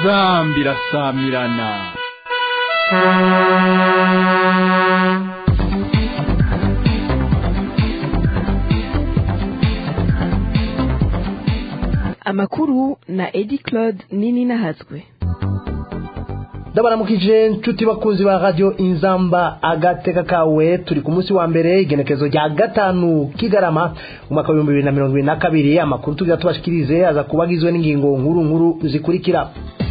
inzambi irasamirana amakuru na edi claude nini nahazwe ndabaramukije nshuti bakunzi ba radio inzamba agateka kawe turi ku munsi wa mbere igenekezo rya gatanu kigarama umwaka w'ibihumbi bibiri na mirongo ibiri na kabiri amakuru tugira tubashikirize aza kuba agizwe n'ingingo nkuru nkuru zikurikira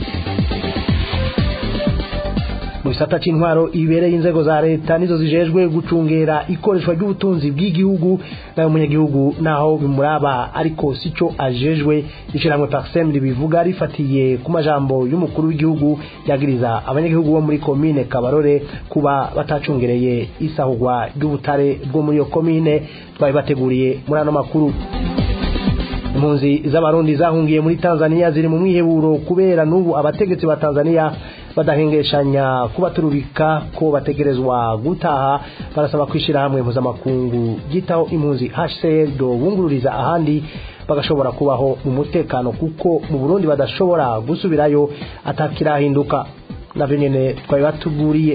mu gisata c'intwaro ibereye inzego za leta nizo zijejwe gucungera ikoreshwa ry'ubutunzi bw'igihugu nayo umunyagihugu naho bimuraba ariko sico ajejwe ishiramwe parsem ribivuga rifatiye ku majambo y'umukuru w'igihugu yagiriza abanyagihugu bo muri komine kabarore kuba batacungereye isahurwa ry'ubutare bwo muri iyo komine twari bateguriye muri ano makuru impunzi z'abarundi zahungiye muri tanzania ziri mu mwiheburo kubera n'ubu abategetsi ba tanzania badahengeshanya kubaturubika ko bategerezwa gutaha barasaba kwishyira hamwe mpuzamakungu ryitaho impunzi hcr do bungururiza ahandi bagashobora kubaho mu mutekano kuko mu burundi badashobora gusubirayo atakirahinduka navyo nyene twari batuguriye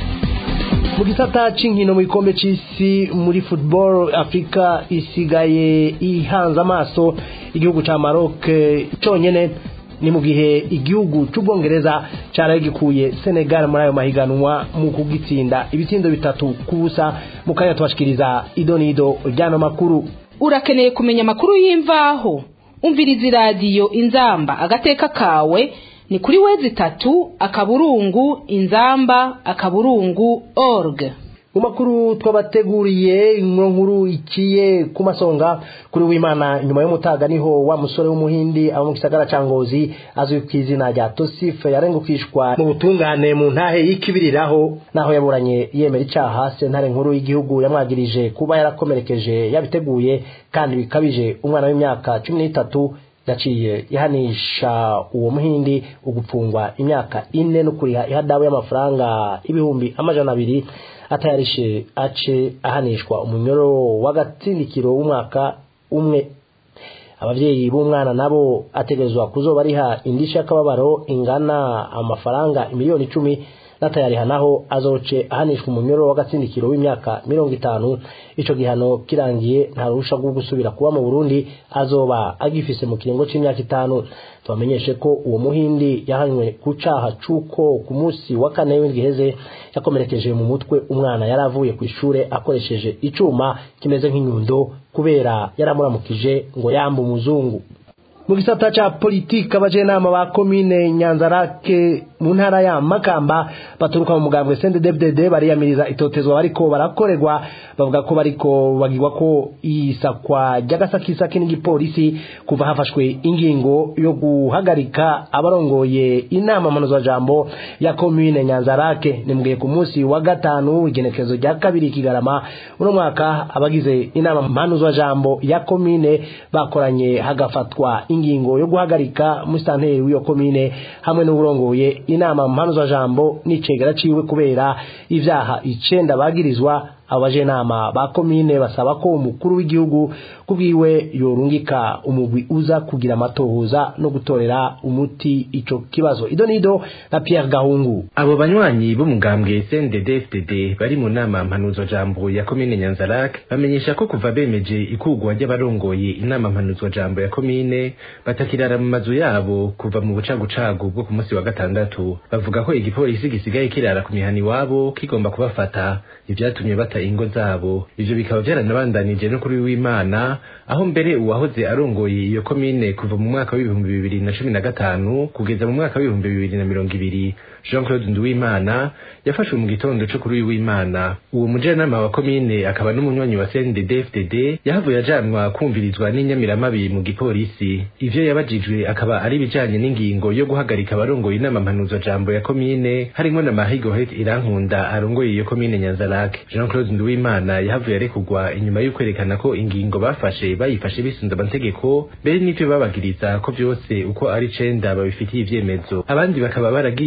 mu gisata c'inkino mu gikombe c'isi muri football afrika isigaye ihanze amaso igihugu ca maroc conyene ni mu gihe igihugu c'ubwongereza caraye gikuye senegal muri ayo mahiganwa mu kugitsinda ibitsindo bitatu ku busa mu kanya tubashikiriza idonido ryano makuru urakeneye kumenya amakuru y'imvaho umviriza iradiyo inzamba agateka kawe ni kuri wezi itatu akaburungu inzamba akaburungu org mu makuru twabateguriye inkuru nkuru ikiye ku masonga kuri w'imana nyuma y'umutaga niho wa musore w'umuhindi abo mu gisagara ca ngozi azwi ku izina rya tosife yarengukishwa mu butungane mu ntahe y'ikibiriraho naho yaburanye yemera icaha sentare nkuru y'igihugu yamwagirije kuba yarakomerekeje yabiteguye kandi bikabije umwana w'imyaka cumi n'itatu yaciye ihanisha uwo muhindi ugupfungwa imyaka ine no kuriha ihadabu y'amafaranga ibihumbi amajana abiri atayarishe ace ahanishwa umunyoro w'agatsindikiro w'umwaka umwe abavyeyi b'umwana nabo ategerezwa kuzoba ariha indishyi y'akababaro ingana amafaranga imiliyoni icumi natayariha naho azoce ahanishwa umunyoro w'agatsindikiro w'imyaka mirongo itanu ico gihano kirangiye nta ruhusha rwo gusubira kuba mu burundi azoba agifise mu kiringo c'imyaka itanu tubamenyeshe ko uwo muhindi yahanywe ku caha c'uko ku munsi wa kane w'indwi iheze yakomerekeje mu mutwe umwana yari avuye ku ishure akoresheje icuma kimeze nk'inyundo kubera yaramuramukije ngo yamba umuzungu mu gisata ca politika abajenama ba komine nyanzarake mu ntara ya makamba baturuka mu mugambwe CNDD-FDD bariyamiriza itotezwa bariko barakorerwa bavuga ko bariko bagirwa ko isakwa ry'agasakisaki n'igipolisi kuva hafashwe ingingo yo guhagarika abarongoye inama mpanuzwa jambo ya komine nyanzarake nimbwiye ku munsi wa gatanu igenekezo rya kabiri kigarama uno mwaka abagize inama mpanuzwa jambo ya komine bakoranye hagafatwa ingingo yo guhagarika musitanteri w'iyo komine hamwe n'uburongoye inama mpanuzwa jambo n'icegera ciwe kubera ivyaha icenda bagirizwa abajenama ba komine basaba ko umukuru w'igihugu kubwiwe yorungika umugwi uza kugira amatohoza no gutorera umuti ico kibazo idonido na Pierre Gahungu abo banywanyi b'umugambwe CNDD-FDD bari mu nama mpanuzo jambo ya komine Nyanzarak bamenyesha ko kuva bemeje ikugwa ry'abarongoye inama mpanuzo jambo ya komine batakirara mu mazu yabo kuva mu bucagucagu bwo ku munsi wa gatandatu bavuga ko igipolisi gisigaye kirara ku mihani wabo kigomba kubafata ivyatumye bata ingo zabo ivyo bikaba vyaranabandanije no kuri w'imana aho mbere uwahoze arongoye iyo komine kuva mu mwaka w'ibihumbi bibiri na cumi na gatanu kugeza mu mwaka w'ibihumbi bibiri na mirongo ibiri jean claude nduwimana yafashwe mu gitondo co kuri uyu w'imana uwo mujanama wa komine akaba n'umunywanyi wa cndd-fdd yahavuye ajanwa kumvirizwa n'inyamiramabi mu gipolisi ivyo yabajijwe akaba ari ibijanye n'ingingo yo guhagarika abarongoye inama mpanuzo jambo ya komine harimwo na mahigohet irankunda arongoye iyo komine nyanzarake jean claude nduwimana yahavuye arekurwa inyuma y'ukwerekana ko ingingo bafashe bayifashe bisunze amategeko mbere n'ivyo babagiriza ko vyose uko ari icenda babifitiye ivyemezo abandi bakaba baragiye kurondera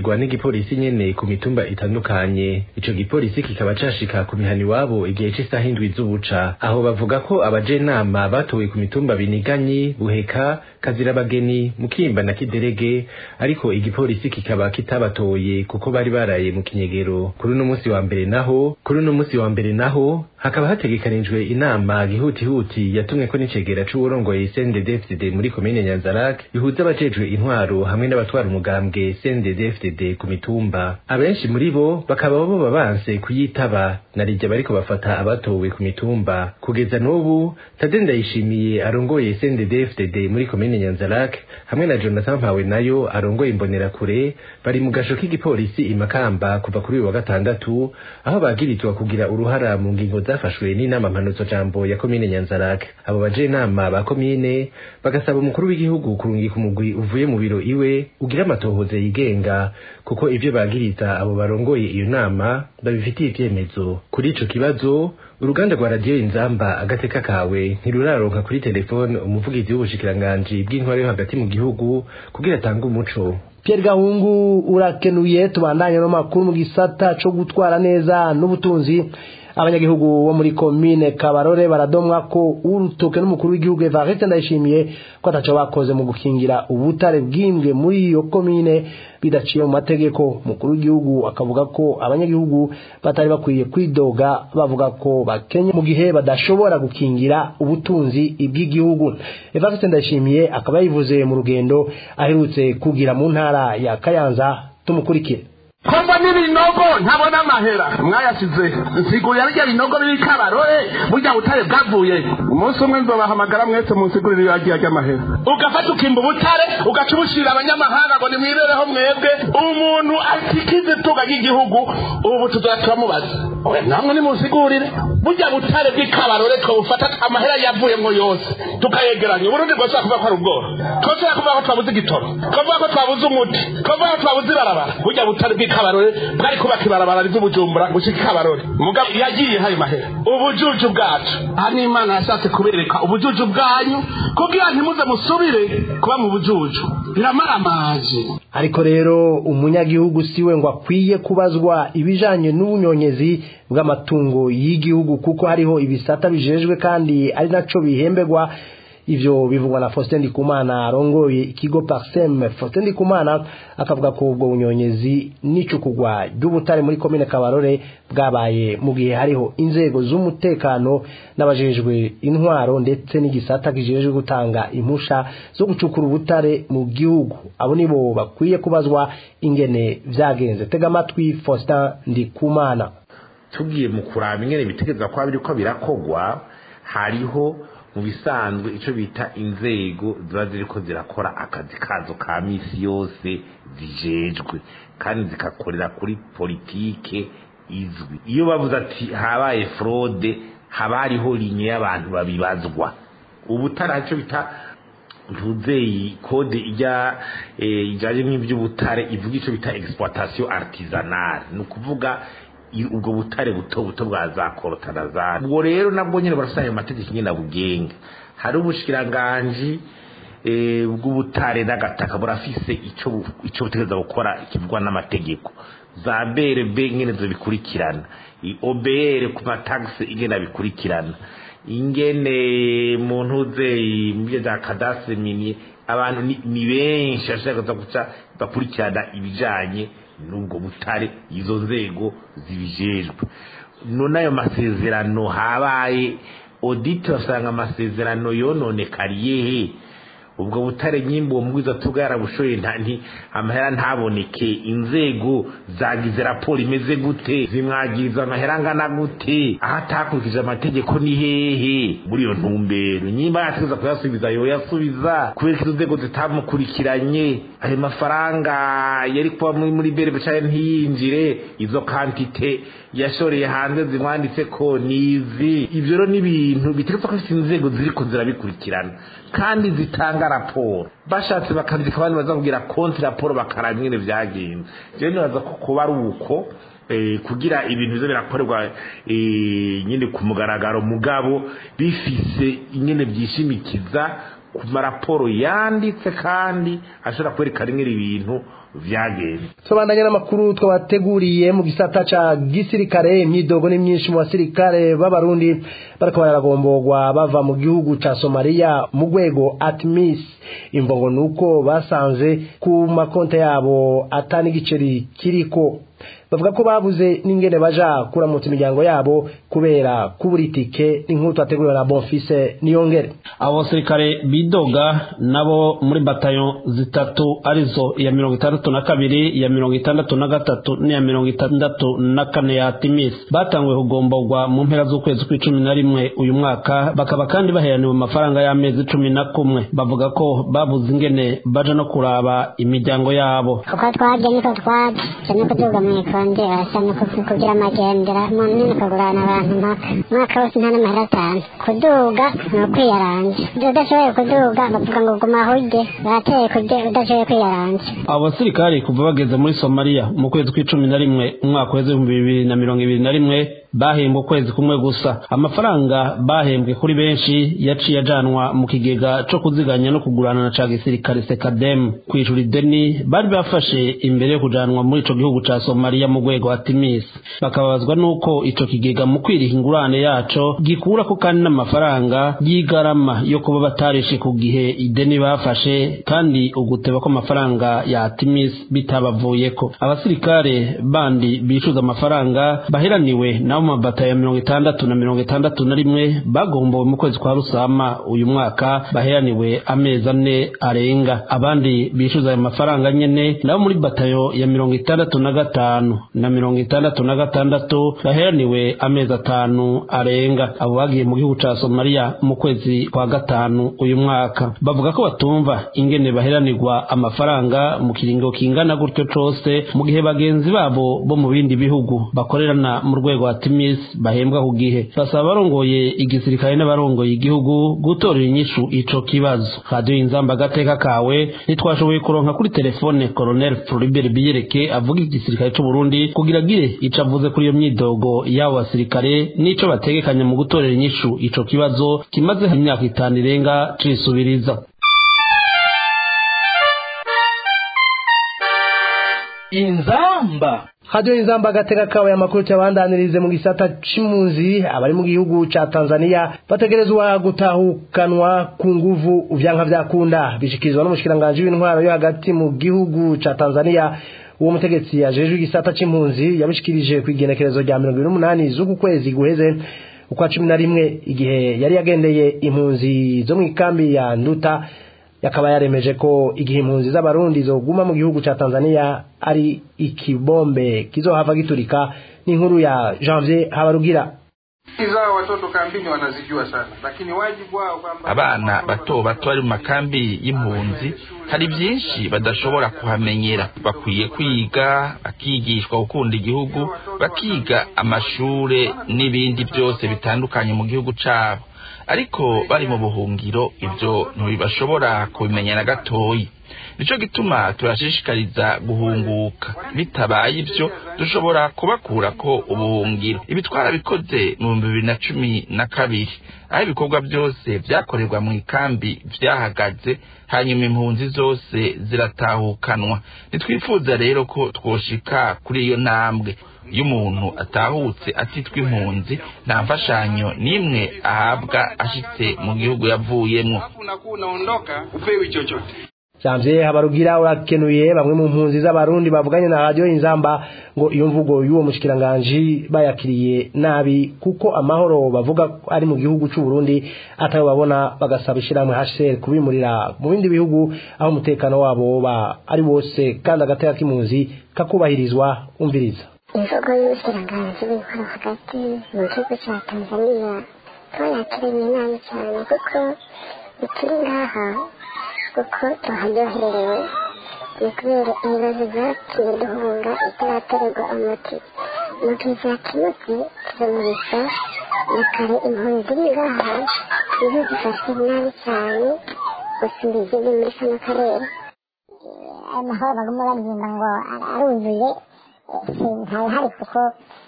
bacungerwa n'igipolisi nyene ku mitumba itandukanye ico gipolisi kikaba cashika ku mihana iwabo igihe c'isaha indwi z'ubuca aho bavuga ko abajenama batowe ku mitumba biniganyi buheka kazirabageni mukimba na kiderege ariko igipolisi kikaba kitabatoye kuko bari baraye mu kinyegero kuri uno musi wa mbere naho kuri uno musi wa mbere naho hakaba hategekanijwe inama gihutihuti yatumweko n'icegera c'uwurongoye CNDD-FDD muri komine Nyanzarak ihuza abajejwe intwaro hamwe n'abatwara umugambwe CNDD-FDD ku mitumba abenshi muri bo bakaba boba banse kuyitaba narirya bariko bafata abatowe ku mitumba kugeza n'ubu Tade Ndayishimiye arongoye CNDD-FDD muri komine Nyanzarak hamwe na Jonathan Mpawe nayo arongoye imbonerakure bari mu gasho k'igipolisi imakamba kuva kuri uyu wa gatandatu aho bagirizwa kugira uruhara mu ngingo zafashwe n'inama mpanutso jambo ya komine Nyanzarak abo baje inama ba komine bagasaba umukuru w'igihugu kurungika umugwi uvuye mu biro iwe ugira amatohoze yigenga kuko ivyo bagiriza abo barongoye iyo nama babifitiye ivyemezo kuri ico kibazo uruganda rwa radiyo inzamba agateka kawe ntiruraronka kuri telefone umuvugizi w'ubushikiranganji bw'intwaro yo hagati mu gihugu kugira atange umuco Pierre Gahungu urakenuye tubandanye n'amakuru mu gisata co gutwara neza n'ubutunzi abanyagihugu bo muri komine Kabarore baradomwa ko urutoke n'umukuru w'igihugu Evariste Ndayishimiye ko ataco bakoze mu gukingira ubutare bwimbwe muri iyo komine bidaciye mu mategeko umukuru w'igihugu akavuga ko abanyagihugu batari bakwiye kwidoga bavuga ko bakenye mu gihe badashobora gukingira ubutunzi bw'igihugu Evariste Ndayishimiye akaba yabivuze mu rugendo aherutse kugira mu ntara ya Kayanza tumukurikire komba n'ibinogo ntabona amahera mwayasize nsigurira rya binogo biri kabarore burya butare bwavuye umunsi umwe nzobahamagara mwese munsigurire yagiye ry'amahera ugafata ukimba ubutare ugaca ubushirira abanyamahanga ngo nimwibereho mwebwe umuntu atikize itunga ry'igihugu ubu tuzaba turamubaza namwe nimunsigurire burya butare bw'ikabarore twabufata amahera yavuyemo yose tukayegeranya uburundi bwose kuvuga ko ari ubworo twose kuvuga ko twabuze igitoro twavuga ko twabuze umuti twavuga ko twabuze ibarabara burya butare bw'ikabarore bwari kubaka ibarabara ry'ubujumbura gushika ikabarore mugabo yagiye hayo mahera ubujuju bwacu aha ni imana yashatse kubereka ubujuju bwanyu kugira ntimuze musubire kuba mu bujuju biramaramaje ariko rero umunyagihugu siwe ngo akwiye kubazwa ibijanye n'ubunyonyezi bw'amatungo y'igihugu kuko hariho ibisata bijejwe kandi ari naco bihemberwa ivyo bivugwa na Faustin Ndikumana arongoye ikigo Parsem Faustin Ndikumana akavuga ko ubwo bunyonyezi n'icukugwa ry'ubutare muri komine Kabarore bwabaye mu gihe hariho inzego z'umutekano n'abajejwe intwaro ndetse n'igisata kijejwe gutanga impusha zo gucukura ubutare mu gihugu abo nibo bakwiye kubazwa ingene vyagenze tega amatwi Faustin Ndikumana tugiye mu kuraba ingene bitegeza kwa biriko birakogwa hariho mu bisanzwe icyo bita inzego ziba ziriko zirakora akazi kazo ka misi yose zijejwe kandi zikakorera kuri politike izwi iyo bavuze ati habaye fraude haba hariho linye y'abantu babibazwa ubutare icyo bita ntuzeyi kode ijya ijyanye n'iby'ubutare ivuga icyo bita exploitation artisanale ni ukuvuga ubwo butare buto buto bwa za korotarazani ubwo rero nabwo nyine barasanga ayo mategeko nyine abugenga hari ubushikiranganji bw'ubutare n'agataka burafise icyo icyo butegereza gukora kivugwa n'amategeko za brb nyine zibikurikirana obr ku matagisi ingene bikurikirana ingene mu ntuze mu byo bya kadasitiri mini abantu ni benshi bashaka guca bakurikirana ibijyanye n'ubwo butare izo nzego zibijejwe none ayo masezerano habaye oditi basanga amasezerano yononekariye he ubwo butare nyimba uwo mugwiza tuga yarabushoye nti amahera ntaboneke inzego zagize raporo imeze gute zimwagiriza amahera angana gute aho atakurikije amategeko ni hehe muri iyo ntumbero nyimba yategeza kuyasubiza yoyasubiza kubera ko izo nzego zitamukurikiranye ayo mafaranga yari kuba muri muri bere cyane ntiyinjire izo kantite yashoreye hanze zimwanditse ko nizi ibyo rero ni ibintu biteretse ko ifite inzego ziriko zirabikurikirana kandi zitanga raporo bashatse bakandika abandi bazakubwira konti raporo bakaraba ingene vyagenze rero nibaza ko kuba ari uko kugira ibintu biza birakorerwa nyine ku mugaragaro mugabo bifise ingene byishimikiza ku maraporo yanditse kandi ashobora kwerekana ingene ibintu vyagenze tubandanye n'amakuru twabateguriye mu gisata ca gisirikare imyidogo ni myinshi mu basirikare b'abarundi bariko bararagomborwa bava mu gihugu ca somaliya mu rwego atmis imvo nuko basanze ku makonte yabo atani igiceri kiriko bavuga ko babuze n'ingene baja kuramutsa imiryango yabo kubera kubura itike n'inkuru twateguriwe na bonfise niyongere abo basirikare bidoga nabo muri batayo zitatu arizo iya mirongo itandatu na kabiri iya mirongo itandatu na gatatu n'iya mirongo itandatu na kane ya timis batanguye kugomborwa mu mpera z'ukwezi kw'icumi na rimwe uyu mwaka bakaba kandi baheraniwe amafaranga y'amezi cumi na kumwe bavuga ko babuze ingene baja no kuraba imiryango yabo uko twaje niko twaje cyane kuduga mu ikonde asa no kugira amagendera mu nini kugurana abantu mpaka umwaka wose nta n'amahera atanu kuduga ni ukwiyaranja udashoboye kuduga bavuga ngo guma aho ujye bateye kujya udashoboye kwiyaranja abo basirikari kuva bageze muri somaliya mu kwezi kw'icumi na rimwe umwaka w'ibihumbi bibiri na mirongo ibiri na rimwe bahembwe ukwezi kumwe gusa amafaranga bahembwe kuri benshi yaciye ajanwa mu kigega co kuziganya no kugurana na ca gisirikare sekadem kwishura ideni bari bafashe imbere yo kujanwa muri ico gihugu ca somaliya mu rwego wa timis bakababazwa n'uko ico kigega mu kwiriha ingurane yaco gikurako kandi n'amafaranga y'igarama yo kuba batarishe ku gihe ideni bafashe kandi uguteba ko amafaranga ya timis bitabavuyeko abasirikare bandi bicuza amafaranga baheraniwe nabo mu mabata ya mirongo itandatu na mirongo itandatu na rimwe bagombowe mu kwezi kwa rusama uyu mwaka baheraniwe amezi ane arenga abandi bishyuza ayo mafaranga nyene nabo muri batayo ya mirongo itandatu na gatanu na mirongo itandatu na gatandatu baheraniwe amezi atanu arenga abo bagiye mu gihugu ca somaliya mu kwezi kwa gatanu uyu mwaka bavuga ko batumva ingene baheranirwa amafaranga mu kiringo kingana gutyo cose mu gihe bagenzi babo bo mu bindi bihugu bakorerana mu rwego wa timis bahembwa ku gihe basaba abarongoye igisirikare n'abarongoye igihugu gutorera inyishu ico kibazo radiyo inzamba agateka kawe ntitwashoboye kuronka kuri telefone colonel floribert biyereke avuga igisirikare c'u burundi kugira agire ico avuze kuri iyo myidogo y'abo basirikare n'ico bategekanya mu gutorera inyishu ico kibazo kimaze imyaka itanu irenga cisubiriza inzamba hadiyo inzamba agateka kawe amakuru cyabandanirize mu gisata c'impunzi abari mu gihugu ca Tanzania bategerezwa gutahukanwa ku nguvu uvyanka vyakunda bishikirizwa n'umushikiranganje w'intwaro yo hagati mu gihugu ca Tanzania uwo mutegetsi ajejwe igisata c'impunzi yabishikirije kw'igenekerezo rya mirongo ibiri n'umunani z'uku kwezi guheze ukwa cumi na rimwe igihe yari yagendeye impunzi zo mu ikambi ya nduta yakaba yaremeje ko igihe impunzi z'abarundi zoguma mu gihugu ca Tanzania ari ikibombe kizohava giturika n'inkuru ya Janvier Habarugira zao watoto kambini wanazijua sana lakini wajibu wao kwamba abana bato bato bari mu makambi y'impunzi hari byinshi badashobora kuhamenyera bakwiye kwiga bakigishwa gukunda igihugu bakiga amashure n'ibindi byose bitandukanye mu gihugu cabo ariko bari mu buhungiro ibyo ntibashobora kubimenya na gatoyi nico gituma turashishikariza guhunguka bitabaye ibyo dushobora kubakura ko ubuhungiro ibi twarabikoze mu bihumbi bibiri na cumi na kabiri aho ibikorwa byose byakorerwa mu ikambi byahagaze hanyuma impunzi zose ziratahukanwa ntitwifuza rero ko twoshika kuri iyo ntambwe iyo umuntu atahutse atitwa impunzi nta mfashanyo n'imwe ahabwa ashitse mu gihugu yavuyemwo unakuwa unaondoka upewi chochote Janvier Habarugira urakenuye bamwe mu mpunzi z'abarundi bavuganye na radio Inzamba ngo iyo mvugo y'uwo mushikiranganje bayakiriye nabi kuko amahoro bavuga ari mu gihugu cy'u Burundi atayo babona bagasaba ishiramwe HCR kubimurira mu bindi bihugu aho umutekano wabo ba ari wose kandi agateka k'impunzi kakubahirizwa umviriza imvugo y'ubushyiranganzi w'intwaro hagati mu gihugu cya tanzania twayakiranye nabi cyane kuko bituri ngaha kuko tuharyohererewe ni kubera ibibazo byatumye duhunga itaratererwa umuti mu gihe byakemutse turamurisha na kare impunzi iri ngaha nizo zifashwe nabi cyane gusumba izindi muri kano karere aya mahoro baguma baririmba ngo aruzuye ntawe hari kuko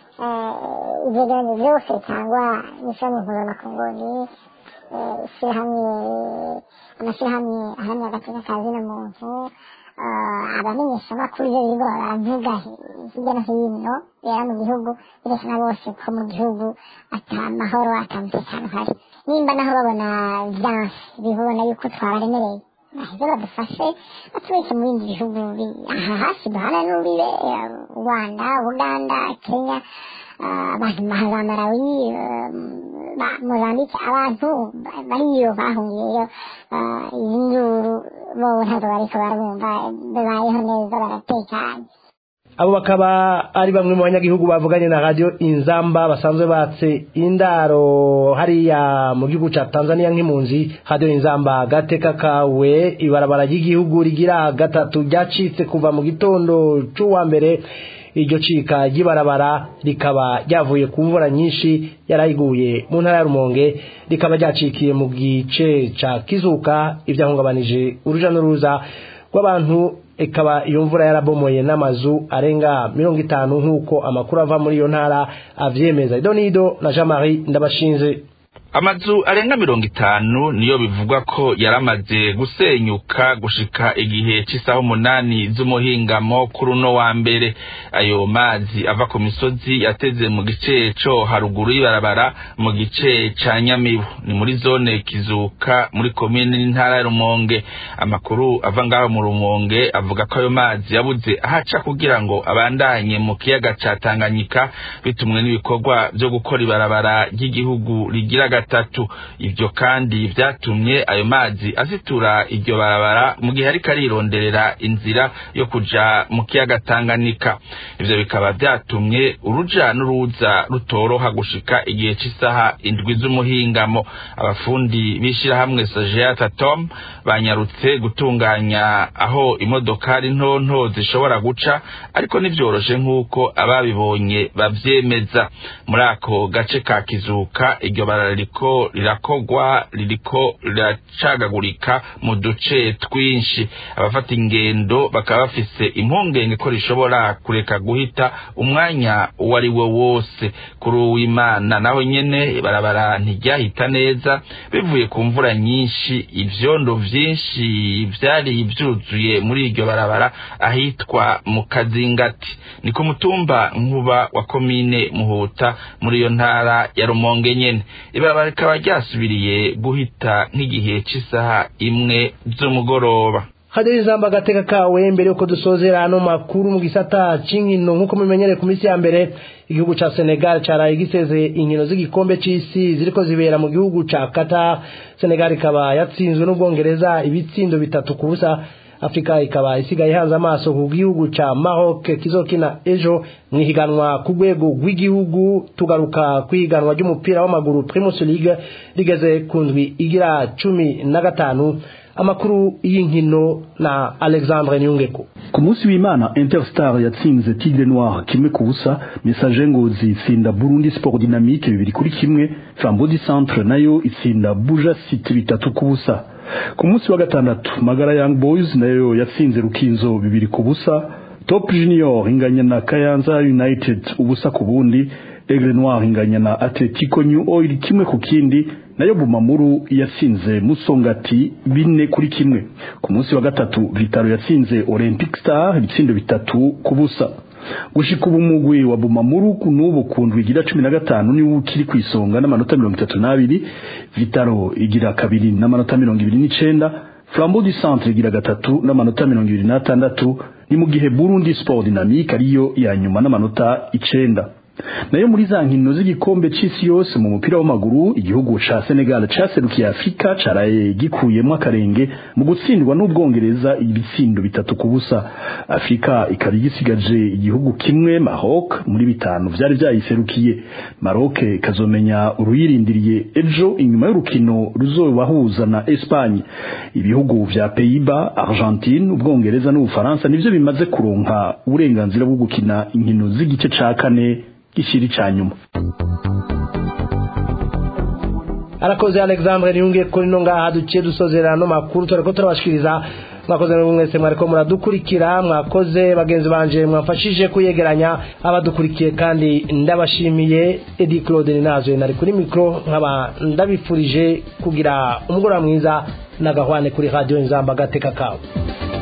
ibyegeranyo byose cyangwa n'ishami mpuzamakungu ni ishyirahamwe amashyirahamwe ahamya agaciro ka zino muntu abamenyeshamakuru iyo birirwa baravuga hirya no hino rero mu gihugu birekana bose ko mu gihugu ata mahoro ata mutekano uhari nimba naho babona vyanse bibona yuko twabaremereye baheze badufashe batubeke mu bindi bihugu aha hafi duhana n'ubibe rwanda uganda kenya abantu za marawi mozambike abantu bariyo bahungiyeyo izi nduru bo ntabwo bariko barumva babayeho neza baratekanye abo bakaba ari bamwe mu banyagihugu bavuganye na radio inzamba basanzwe batse indaro hariya mu gihugu ca Tanzania nk'impunzi radio inzamba gateka kawe ibarabara ry'igihugu rigira gatatu ryacitse kuva mu gitondo c'uwa mbere iryo cika ry'ibarabara rikaba ryavuye ku mvura nyinshi yarayiguye mu ntara ya Rumonge rikaba ryacikiye mu gice ca Kizuka ivyahungabanije uruja n'uruza rw'abantu ikaba iyo mvura yarabomoye n'amazu arenga mirongo itanu nk'uko amakuru ava muri iyo ntara avyemeza idonido na Jean Marie ndabashinze amazu arenga mirongo itanu niyo bivugwa ko yaramaze gusenyuka gushika igihe c'isaha umunani z'umuhingamo kuri uno wa mbere ayo mazi ava ku misozi yateze mu gice co haruguru y'ibarabara mu gice ca nyamibu ni muri zone kizuka muri komine n'intara ya rumonge amakuru ava ngaho mu rumonge avuga ko ayo mazi yabuze ahaca kugira ngo abandanye mu kiyaga ca tanganyika bitumwe n'ibikorwa vyo gukora ibarabara ry'igihugu rigira gatatu ivyo kandi vyatumye ayo mazi azitura iryo barabara mu gihe ariko arironderera inzira yo kuja mu kiyaga Tanganyika ivyo bikaba vyatumye uruja n'uruza rutoroha gushika igihe c'isaha indwi z'umuhingamo abafundi b'ishirahamwe Sajeata Tom banyarutse gutunganya aho imodokari nto nto zishobora guca ariko ntivyoroshe nk'uko ababibonye bavyemeza muri ako gace ka kizuka iryo barara ririko rirakogwa ririko riracagagurika mu duce twinshi abafata ingendo bakaba bafise impungenge ko rishobora kureka guhita umwanya uwo ari wo wose kuri uwimana naho nyene barabara ntiryahita neza bivuye ku mvura nyinshi ivyondo vyinshi vyari vyuzuye muri iryo barabara ahitwa mu kazingati ni ku mutumba nkuba wa komine muhuta muri iyo ntara ya rumonge nyene ibarabara rikaba ryasubiriye guhita nk'igihe c'isaha imwe z'umugoroba hajyaho ijambo agateka kawe mbere yuko dusozera ano makuru mu gisata cy'inkino nk'uko mumenyereye ku minsi ya mbere igihugu cya senegal cyaraye giseze inkino z'igikombe cy'isi ziriko zibera mu gihugu cya kata senegal ikaba yatsinzwe n'ubwongereza ibitsindo bitatu ku busa afurika ikaba isigaye ihanze amaso ku gihugu cya maroc kizokina ejo mu ihiganwa ku rwego rw'igihugu tugaruka ku ihiganwa ry'umupira w'amaguru primus league rigeze ku ndwi igira cumi na gatanu amakuru y'inkino na alexandre nyungeko ku munsi w'imana interstar yatsinze tigre noir kimwe ku busa message ngozi itsinda burundi sport dynamique bibiri kuri kimwe fambodi centre nayo itsinda buja city bitatu ku busa ku munsi wa gatandatu magara young boys nayo yatsinze rukinzo bibiri ku busa top junior inganya na kayanza united ubusa ku bundi aigle noir inganya na atletico new oil kimwe ku kindi nayo bumamuru yatsinze musongati bine kuri kimwe ku munsi wa gatatu vitaro yatsinze olympic star ibitsindo bitatu ku busa gushika ubu mugwi wa bumamuru n'ubu ku ndwi igira cumi na gatanu niwo ukiri ku isonga n'amanota mirongo itatu n'abiri vitaro igira kabiri n'amanota mirongo ibiri n'icenda flambeau du centre igira gatatu n'amanota mirongo ibiri n'atandatu ni mu gihe burundi sport dynamique ariyo ya nyuma n'amanota icenda nayo muri za nkino z'igikombe c'isi yose mu mupira w'amaguru igihugu ca Senegal caserukiye Afrika caraye gikuyemwo akarenge mu gutsindwa n'ubwongereza ibitsindo bitatu ku busa Afrika ikaba igisigaje igihugu kimwe Maroc muri bitanu vyari vyayiserukiye Maroc ikazomenya uruyirindiriye ejo inyuma y'urukino ruzobahuza na Espagne ibihugu vya Pays-Bas Argentine ubwongereza n'ubufaransa nivyo bimaze kuronka uburenganzira bwo gukina inkino z'igice ca kane gishiri ca nyuma arakoze alexandre niyunge kuri no ngaha duciye dusozerana no makuru tureko turabashikiriza mwakoze n'umwe mwese mwariko muradukurikira mwakoze bagenzi banje mwafashije kuyegeranya abadukurikiye kandi ndabashimiye edi claude ninazwe nari kuri mikro nkaba ndabifurije kugira umugoroba mwiza n'agahwane kuri radio inzamba gateka kawe